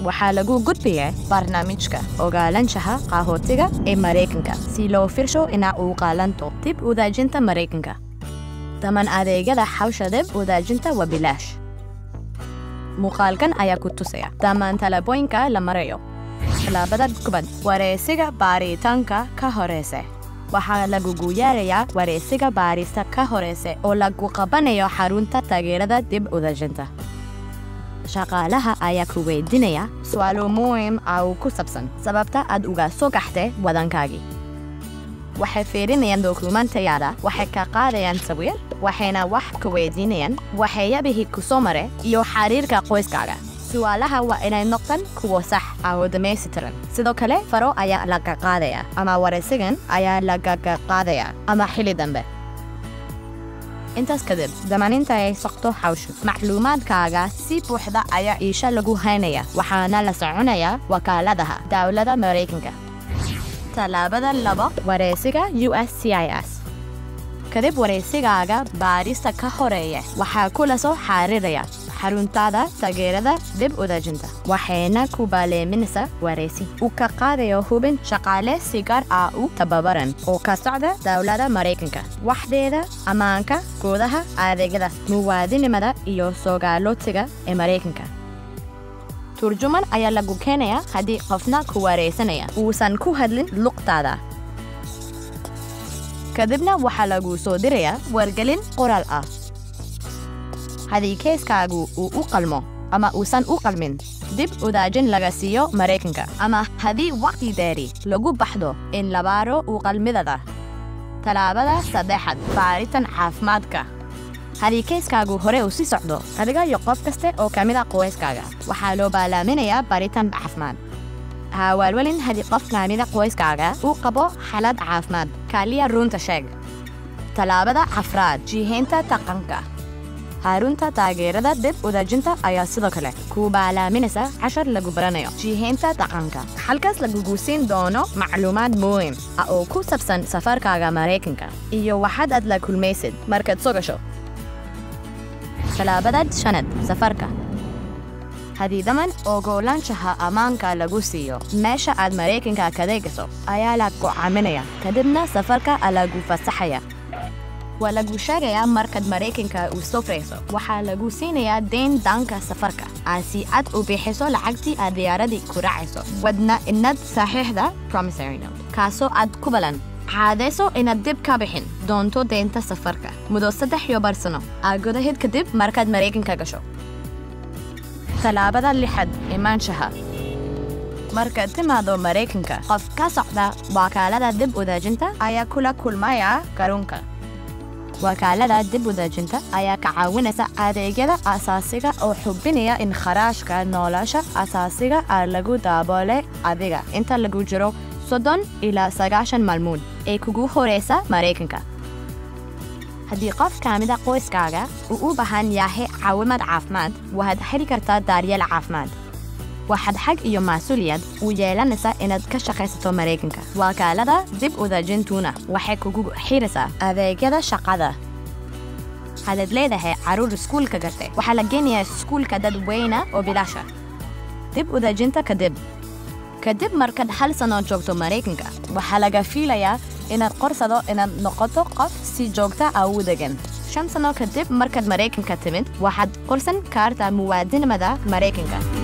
waxaa lagu gudbaya barnaamijka ogaanshaha qaxootiga ee maraykanka si loo firsho ina uu qaalanto dib udaajinta maraykanka daman adeegyada xawsha dib udaajinta waa bilaash muuqaalkan ayaa ku tusaya damaan talabooyinka la marayo tallaabada kubad wareysiga baaritaanka ka horeyse waxaa lagugu yeerayaa wareysiga baarista ka horeyse oo lagu qabanayo xarunta taageerada dib udaajinta shaqaalaha ayaa ku weydiinaya su'aalo muhiim ah oo ku sabsan sababta aad uga soo gaxday wadankaagii waxay fiirinayaan dokumentayada waxay ka qaadayaan sawir waxayna wax ka weydiinayaan waxyaabihii ku soo maray iyo xiriirka qoyskaaga su'aalaha waa inay noqdaan kuwo sax ah oo dhammaystiran sidoo kale faro ayaa laga qaadaya ama waraysigan ayaa lagaga qaadaya ama xili dambe intaas kadib damaninta ay socto hawshu macluumaadkaaga si buuxda ayaa iisha lagu haynaya waxaana la soconaya wakaaladaha dowladda maraykanka tallaabada labo wareysiga u s c i s kadib wareysigaaga baarista ka horeeya waxaa kula soo xariiraya xaruntaada taageerada dib udaajinta waxayna ku baaleeminaysaa wareysi uu ka qaadayo hubin shaqaale si gaar ah u tababaran oo ka socda dowladda maraykanka waxdeeda ammaanka guudaha adeegyada muwaadinimada iyo sogaalootiga ee maraykanka turjuman ayaa lagu keenaya haddii qofna ku wareysanaya uusan ku hadlin luqtaada kadibna waxaa lagu soo dirayaa wargelin qoraal ah haddii keeskaagu uu u qalmo ama uusan u qalmin dib udaajin laga siiyo maraykanka ama haddii waqti deeri lagu baxdo in la baaro u qalmidada tallaabada saddexaad baaritan caafimaadka haddii keeskaagu hore u sii socdo adiga iyo qof kaste oo ka mid a qoyskaaga waxaa loo baalaaminayaa baaritan caafimaad ha waalwalin haddii qof ka mida qoyskaaga uu qabo xaalad caafimaad kaaliya runta sheeg tallaabada afraad jihaynta dhaqanka xarunta taageerada dib udaajinta ayaa sidoo kale ku baalaaminaysa cashar lagu baranayo jihaynta dhaqanka halkaas lagugu siin doono macluumaad muhiim ah oo ku sabsan safarkaaga maraykanka iyo waxaad aad la kulmaysid markaad soo gasho tallaabadaad shanad safarka haddii daman ogolaanshaha ammaanka lagu siiyo meesha aad maraykanka kadeegayso ayaa la go'aaminaya kadibna safarka lagu fasaxaya waa lagu sheegayaa markaad maraykanka u safrayso waxaa lagu siinayaa deyn daanka safarka aa si aad u bixiso lacagtii aad diyaaradii ku raacayso wadna inaad saxiixda promissory note kaasoo aad ku balan caadayso inaad dib ka bixin doonto deynta safarka muddo saddex iyo bar sano aa gudaheed kadib markaad maraykanka gasho tallaabada lixad imaanshaha markaad timaado maraykanka qof ka socda wakaalada dib udaajinta ayaa kula kulmaya garuunka wakaalada dib udaajinta ayaa ka caawinaysa adeegyada asaasiga oo xubinaya in kharaashka nolosha asaasiga ah lagu daabole adiga inta lagu jiro soddon ilaa sagaashan maalmood ee kugu horeysa maraykanka haddii qof ka mida qoyskaaga uu u baahan yahay caawimad caafimaad waxaad heli kartaa daryeel caafimaad waxaad xag iyo mas-uuliyad u yeelanaysaa inaad ka shaqaysato maraykanka wakaalada dib udaajintuna waxay kugu xiraysaa adeegyada shaqada hadaad leedahay carruur iskuulka gartay waxaa la geenayaa iskuulka dadweyne oo bilaasha dib udaajinta kadib kadib markaad hal sano joogto maraykanka waxaa laga fiilayaa inaad qorsado inaad noqoto qof si joogta ah u degan shan sano kadib markaad maraykanka timid waxaad qorsan kaarta muwaadinimada maraykanka